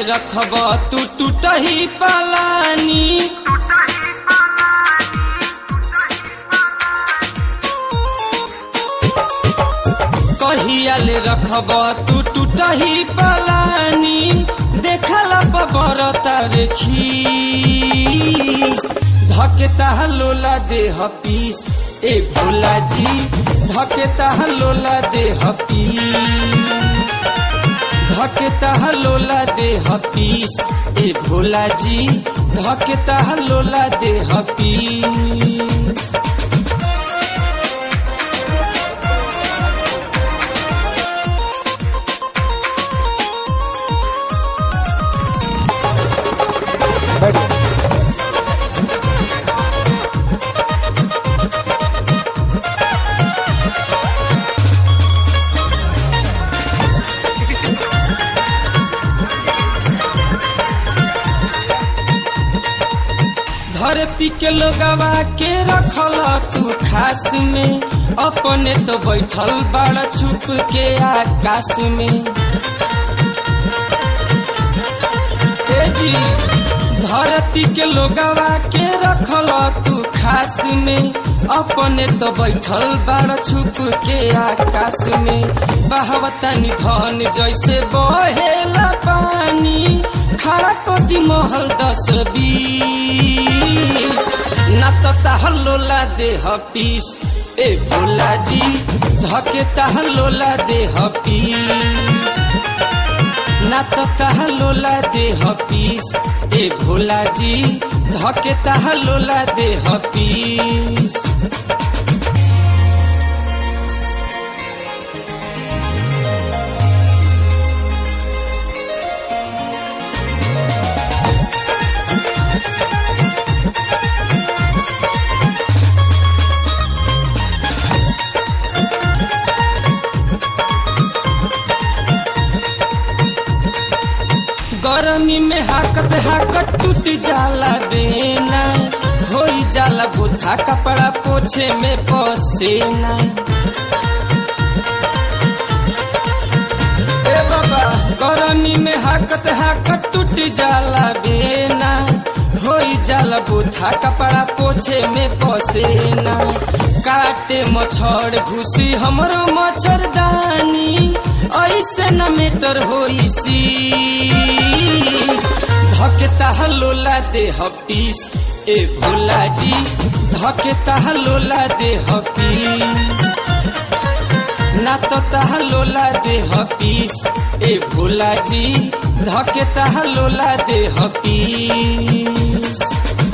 रखब तू टूटही पलानी कहियाल रखब तू टूटही पलानी देखला बरता रे खीस धकेता लोला देह पीस ए भोला जी धकेता लोला देह पीस धकेता लोला देह पीस ए भोला जी धकेता लोला देह पीस धरती के लोगवा के रखल तू खास में अपने तो बैठल बड़ छुप के आकाश में ए जी धरती के लोगवा के रखल तू खास में अपने तो बैठल बड़ छुप के आकाश में बहवतानी धन जैसे बहेला पानी खड़ा कदी महल दस बीस न तो तहलोला देह पीस ए भोला जी धके तहलोला देह पीस न तो तहलोला देह पीस ए भोला जी धके तहलोला देह पीस गर्मी में हाकत हाकत टूट जाला बेना हो जाला बुथा कपड़ा पोछे में पसेना ए बाबा गर्मी में हाकत हाकत टूट जाला बेना हो जाला बुथा कपड़ा पोछे में पसेना काटे मच्छर घुसी हमरो मच्छरदानी ऐसे न मेटर होई सी धकेता लोला देह पीस ए भोला जी धकेता लोला देह पीस ना तो तह लोला देह पीस ए भोला जी धकेता लोला देह पीस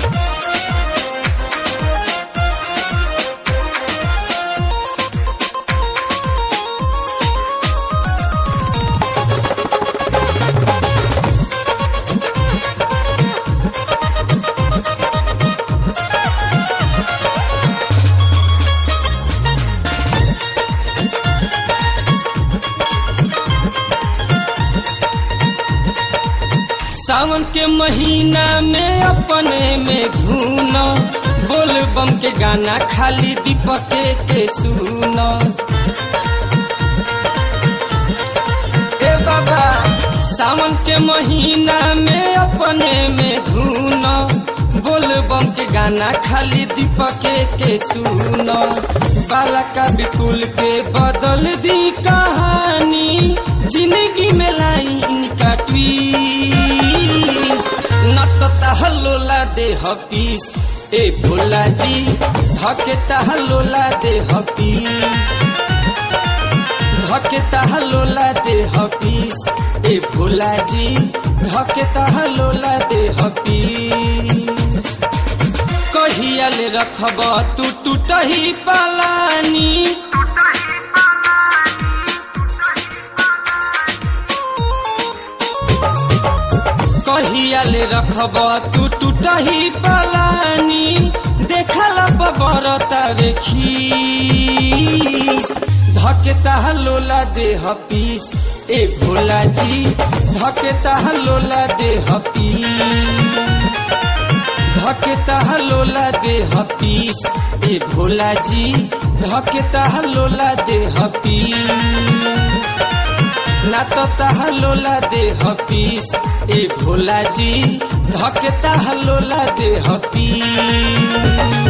सावन के महीना में अपने में धुन बोल बम के गाना खाली दीपक के सुन ए बाबा सावन के महीना में अपने में धुन बोल बम के गाना खाली दीपक के सुन बाला का विपुल के बदल दी कहानी जिंदगी में लाई इनका ट्वीट न तो तहलोला देह पीस ए भोला जी धके तहलोला देह पीस धके तहलोला देह पीस ए भोला जी धके तहलोला देह पीस कहियाल रखब तू टूटही पलानी कहियाल रखब तू टूटही पलानी देखला बरता रे खीस धकेता लोला देह पीस ए भोला जी धकेता लोला देह पीस धकेता लोला देह पीस ए भोला जी धकेता लोला देह पीस ना तो तहलोला दे हपीस ए भोला जी धके तहलोला दे हपीस